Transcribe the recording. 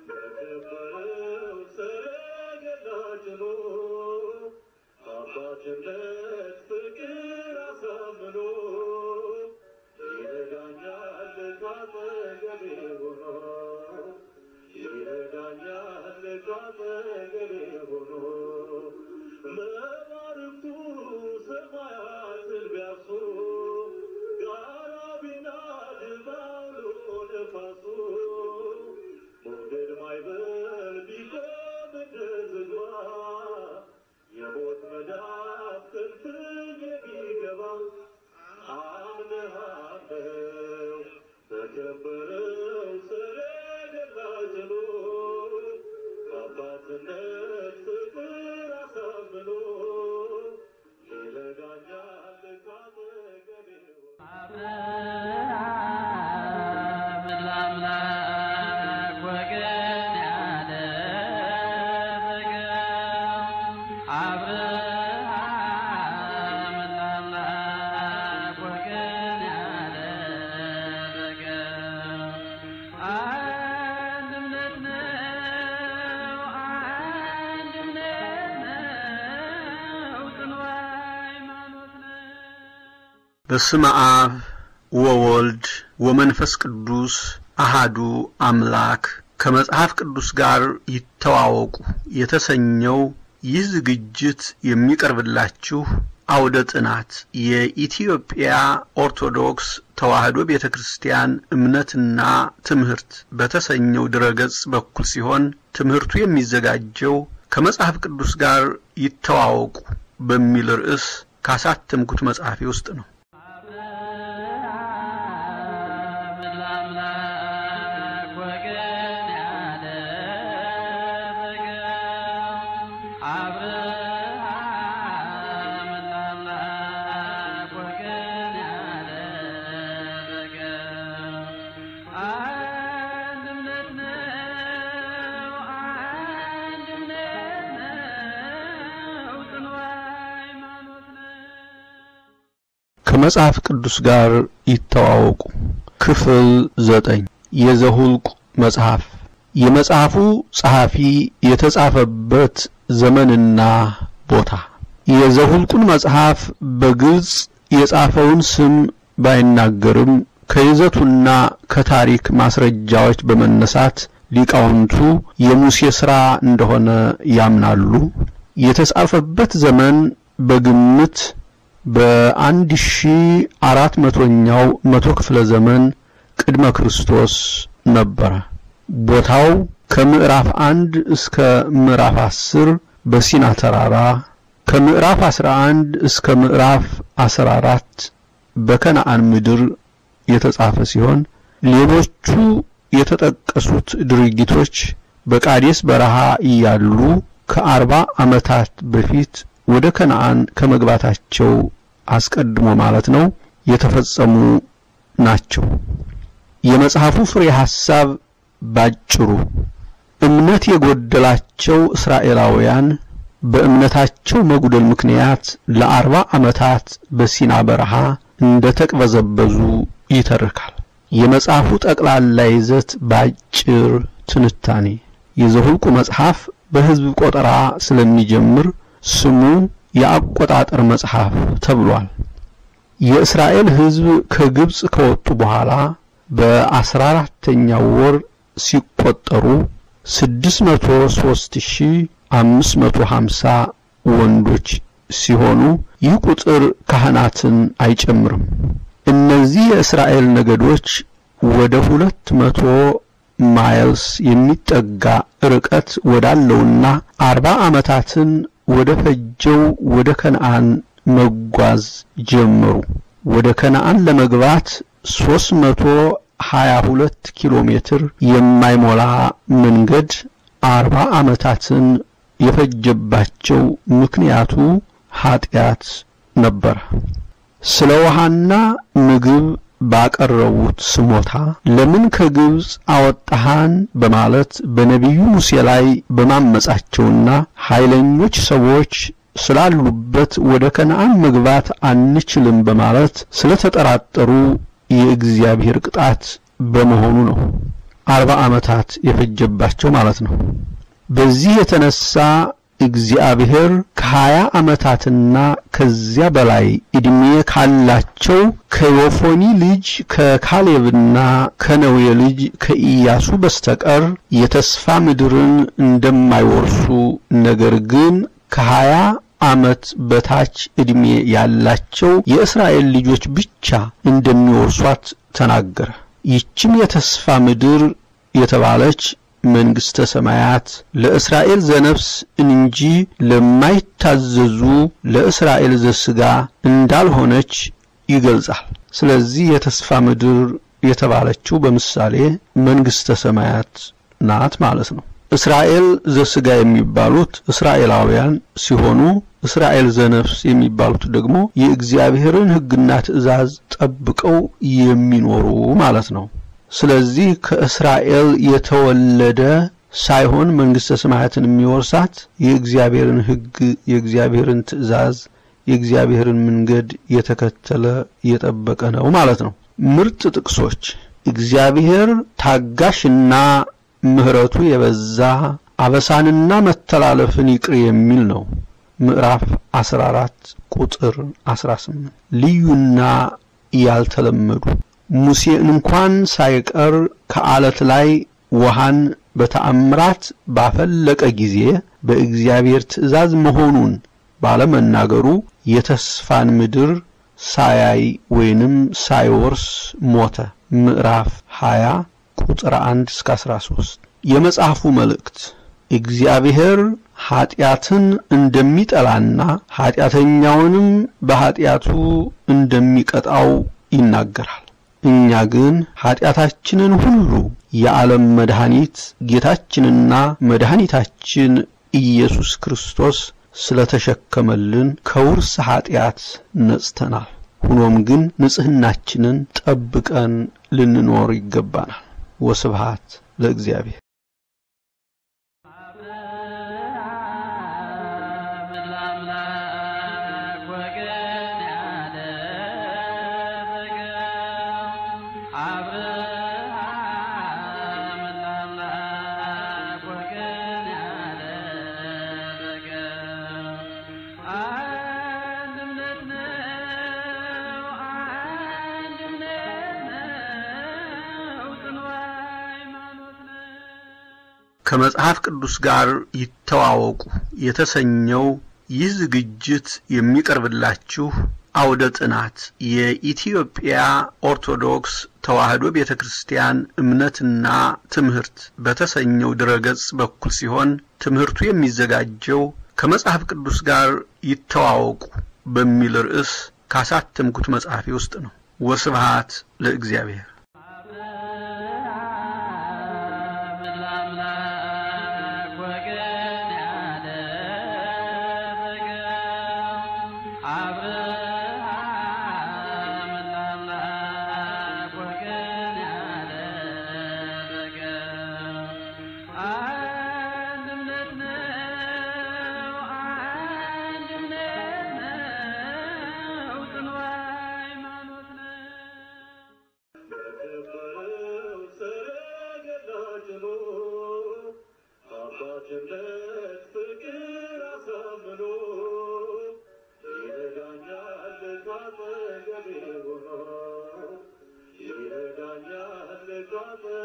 በከበረው ሰረገላ ጭኖ አባትነት ፍቅር አሳምኖ ይረዳኛል ካጠገቤ ሆኖ ይረዳኛል ካጠገቤ ሆኖ መባርኩ ሰማያትን ቢያርሱ ጋራ ቢናድ ባውሎ ነፋሱ ሞገድ ማይበል ቢቆም እንደ ዝግባ የሞት መዳፍ ክንፍግ የሚገባ አምነሃለው በከበረው ሰረገላ ጭኖ አባትነት ፍቅር አሳምኖ ይረዳኛል ካጠገቤ ሆኖ አብርሃም ለአምላክ ወገን ያደረገው አብርሃም ለአምላክ ወገን ያደረገው አንድ እምነት ነው፣ አንድ እምነት ነው፣ ጽኑ ሃይማኖት ነው። በስመ አብ ወወልድ ወመንፈስ ቅዱስ አሃዱ አምላክ ከመጽሐፍ ቅዱስ ጋር ይተዋወቁ የተሰኘው ይህ ዝግጅት የሚቀርብላችሁ አውደ ጥናት የኢትዮጵያ ኦርቶዶክስ ተዋሕዶ ቤተ ክርስቲያን እምነትና ትምህርት በተሰኘው ድረገጽ በኩል ሲሆን ትምህርቱ የሚዘጋጀው ከመጽሐፍ ቅዱስ ጋር ይተዋወቁ በሚል ርዕስ ካሳተምኩት መጽሐፌ ውስጥ ነው። አብርሃም ለአምላክ ወገን ያደረገው አብርሃም ለአምላክ ወገን ያደረገው አንድ እምነት ነው፣ አንድ እምነት ነው፣ ጽኑ ሃይማኖት ነው። ከመጽሐፍ ቅዱስ ጋር ይተዋወቁ። ክፍል ዘጠኝ የዘሁልቁ መጽሐፍ የመጽሐፉ ጸሐፊ የተጻፈበት ዘመንና ቦታ የዘሁልቁን መጽሐፍ በግልጽ የጻፈውን ስም ባይናገርም ከይዘቱና ከታሪክ ማስረጃዎች በመነሳት ሊቃውንቱ የሙሴ ሥራ እንደሆነ ያምናሉ። የተጻፈበት ዘመን በግምት በአንድ ሺህ አራት መቶኛው መቶ ክፍለ ዘመን ቅድመ ክርስቶስ ነበረ። ቦታው ከምዕራፍ አንድ እስከ ምዕራፍ አስር በሲና ተራራ ከምዕራፍ አስራ አንድ እስከ ምዕራፍ አስራ አራት በከነአን ምድር የተጻፈ ሲሆን ሌሎቹ የተጠቀሱት ድርጊቶች በቃዴስ በረሃ እያሉ ከአርባ ዓመታት በፊት ወደ ከነአን ከመግባታቸው አስቀድሞ ማለት ነው የተፈጸሙ ናቸው። የመጽሐፉ ፍሬ ሐሳብ ባጭሩ እምነት የጎደላቸው እስራኤላውያን በእምነታቸው መጉደል ምክንያት ለአርባ ዓመታት በሲና በረሃ እንደ ተቅበዘበዙ ይተርካል። የመጽሐፉ ጠቅላላ ይዘት ባጭር ትንታኔ የዘሁልቁ መጽሐፍ በሕዝብ ቆጠራ ስለሚጀምር ስሙ የአቆጣጠር መጽሐፍ ተብሏል። የእስራኤል ሕዝብ ከግብጽ ከወጡ በኋላ በአስራ አራተኛው ወር ሲቆጠሩ ስድስት መቶ ሦስት ሺህ አምስት መቶ ሀምሳ ወንዶች ሲሆኑ ይህ ቁጥር ካህናትን አይጨምርም። እነዚህ የእስራኤል ነገዶች ወደ ሁለት መቶ ማይልስ የሚጠጋ ርቀት ወዳለውና አርባ ዓመታትን ወደ ፈጀው ወደ ከነአን መጓዝ ጀመሩ። ወደ ከነአን ለመግባት ሦስት መቶ ሀያ ሁለት ኪሎ ሜትር የማይሞላ መንገድ አርባ ዓመታትን የፈጀባቸው ምክንያቱ ኃጢአት ነበረ። ስለ ውሃና ምግብ ባቀረቡት ስሞታ ለምን ከግብጽ አወጣሃን በማለት በነቢዩ ሙሴ ላይ በማመጻቸውና ኃይለኞች ሰዎች ስላሉበት ወደ ከነአን መግባት አንችልም በማለት ስለተጠራጠሩ የእግዚአብሔር ቅጣት በመሆኑ ነው። አርባ ዓመታት የፈጀባቸው ማለት ነው። በዚህ የተነሳ እግዚአብሔር ከሀያ ዓመታትና ከዚያ በላይ ዕድሜ ካላቸው ከዮፎኒ ልጅ ከካሌብና ከነዌ ልጅ ከኢያሱ በስተቀር የተስፋ ምድርን እንደማይወርሱ ነገር ግን ከሀያ ዓመት በታች ዕድሜ ያላቸው የእስራኤል ልጆች ብቻ እንደሚወርሷት ተናገረ። ይህችም የተስፋ ምድር የተባለች መንግሥተ ሰማያት ለእስራኤል ዘነፍስ እንጂ ለማይታዘዙ ለእስራኤል ዘሥጋ እንዳልሆነች ይገልጻል። ስለዚህ የተስፋ ምድር የተባለችው በምሳሌ መንግሥተ ሰማያት ናት ማለት ነው። እስራኤል ዘሥጋ የሚባሉት እስራኤላውያን ሲሆኑ እስራኤል ዘነፍስ የሚባሉት ደግሞ የእግዚአብሔርን ሕግና ትእዛዝ ጠብቀው የሚኖሩ ማለት ነው። ስለዚህ ከእስራኤል የተወለደ ሳይሆን መንግሥተ ሰማያትን የሚወርሳት የእግዚአብሔርን ሕግ፣ የእግዚአብሔርን ትእዛዝ፣ የእግዚአብሔርን መንገድ የተከተለ የጠበቀ ነው ማለት ነው። ምርጥ ጥቅሶች እግዚአብሔር ታጋሽና ምሕረቱ የበዛ አበሳንና መተላለፍን ይቅር የሚል ነው። ምዕራፍ 14 ቁጥር 18 ልዩና ያልተለመዱ ሙሴ እንኳን ሳይቀር ከዓለት ላይ ውሃን በተአምራት ባፈለቀ ጊዜ በእግዚአብሔር ትእዛዝ መሆኑን ባለመናገሩ የተስፋን ምድር ሳያይ ወይንም ሳይወርስ ሞተ። ምዕራፍ 20 ቁጥር 1 እስከ 13 የመጽሐፉ መልእክት እግዚአብሔር ኀጢአትን እንደሚጠላና ኀጢአተኛውንም በኀጢአቱ እንደሚቀጣው ይናገራል። እኛ ግን ኀጢአታችንን ሁሉ የዓለም መድኃኒት ጌታችንና መድኃኒታችን ኢየሱስ ክርስቶስ ስለተሸከመልን ከውርስ ኀጢአት ነጽተናል። ሆኖም ግን ንጽሕናችንን ጠብቀን ልንኖር ይገባናል። ወስብሃት ለእግዚአብሔር። ከመጽሐፍ ቅዱስ ጋር ይተዋወቁ የተሰኘው ይህ ዝግጅት የሚቀርብላችሁ አውደ ጥናት የኢትዮጵያ ኦርቶዶክስ ተዋሕዶ ቤተ ክርስቲያን እምነትና ትምህርት በተሰኘው ድረገጽ በኩል ሲሆን ትምህርቱ የሚዘጋጀው ከመጽሐፍ ቅዱስ ጋር ይተዋወቁ በሚል ርዕስ ካሳተምኩት መጽሐፌ ውስጥ ነው። ወስብሃት ለእግዚአብሔር። በከበረው ሰረገላ ጭኖ አባትነት ፍቅር አሳምኖ ይረዳኛል ካጠገቤ ሆኖ ይረዳኛል ካጠገቤ